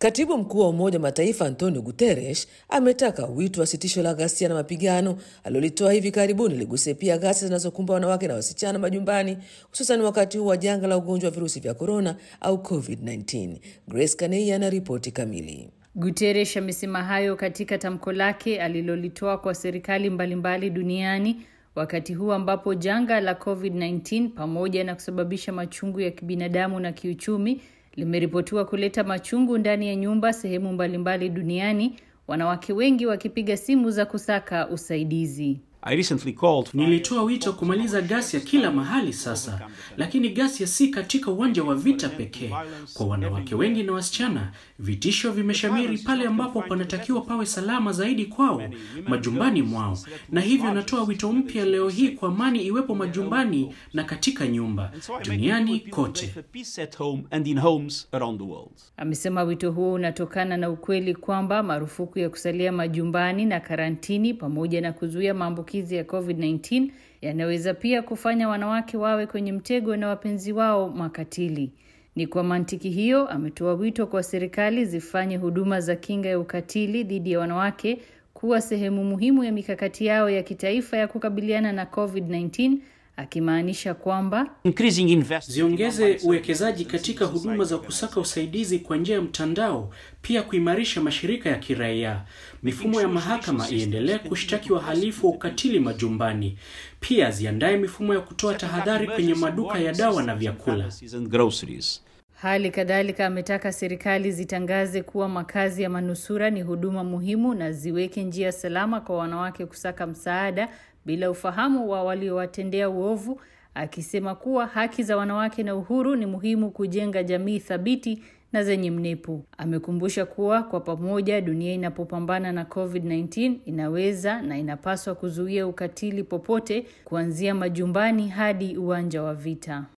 Katibu mkuu wa Umoja wa Mataifa Antonio Guterres ametaka wito wa sitisho la ghasia na mapigano alilolitoa hivi karibuni liguse pia ghasia zinazokumba wanawake na wasichana majumbani, hususan wakati huu wa janga la ugonjwa wa virusi vya korona au COVID-19. Grace Kanei ana ripoti kamili. Guterres amesema hayo katika tamko lake alilolitoa kwa serikali mbalimbali duniani wakati huu ambapo janga la COVID-19 pamoja na kusababisha machungu ya kibinadamu na kiuchumi limeripotiwa kuleta machungu ndani ya nyumba sehemu mbalimbali duniani, wanawake wengi wakipiga simu za kusaka usaidizi. I recently called Nilitoa wito kumaliza ghasia kila mahali sasa, lakini ghasia si katika uwanja wa vita pekee. Kwa wanawake wengi na wasichana, vitisho vimeshamiri pale ambapo panatakiwa pawe salama zaidi kwao, majumbani mwao. Na hivyo natoa wito mpya leo hii kwa amani iwepo majumbani na katika nyumba duniani kote. peace at home and in homes around the world. Amesema wito huo unatokana na ukweli kwamba marufuku ya kusalia majumbani na karantini pamoja na kuzuia maambukizi ya COVID-19 yanaweza pia kufanya wanawake wawe kwenye mtego na wapenzi wao makatili. Ni kwa mantiki hiyo, ametoa wito kwa serikali zifanye huduma za kinga ya ukatili dhidi ya wanawake kuwa sehemu muhimu ya mikakati yao ya kitaifa ya kukabiliana na COVID-19 akimaanisha kwamba Increasing investment Ziongeze uwekezaji katika huduma za kusaka usaidizi kwa njia ya mtandao, pia kuimarisha mashirika ya kiraia. Mifumo ya mahakama iendelee kushtaki wahalifu wa ukatili majumbani. Pia ziandae mifumo ya kutoa tahadhari kwenye maduka ya dawa na vyakula. and groceries. Hali kadhalika ametaka serikali zitangaze kuwa makazi ya manusura ni huduma muhimu na ziweke njia salama kwa wanawake kusaka msaada bila ufahamu wa waliowatendea uovu, akisema kuwa haki za wanawake na uhuru ni muhimu kujenga jamii thabiti na zenye mnepo. Amekumbusha kuwa kwa pamoja, dunia inapopambana na COVID-19 inaweza na inapaswa kuzuia ukatili popote, kuanzia majumbani hadi uwanja wa vita.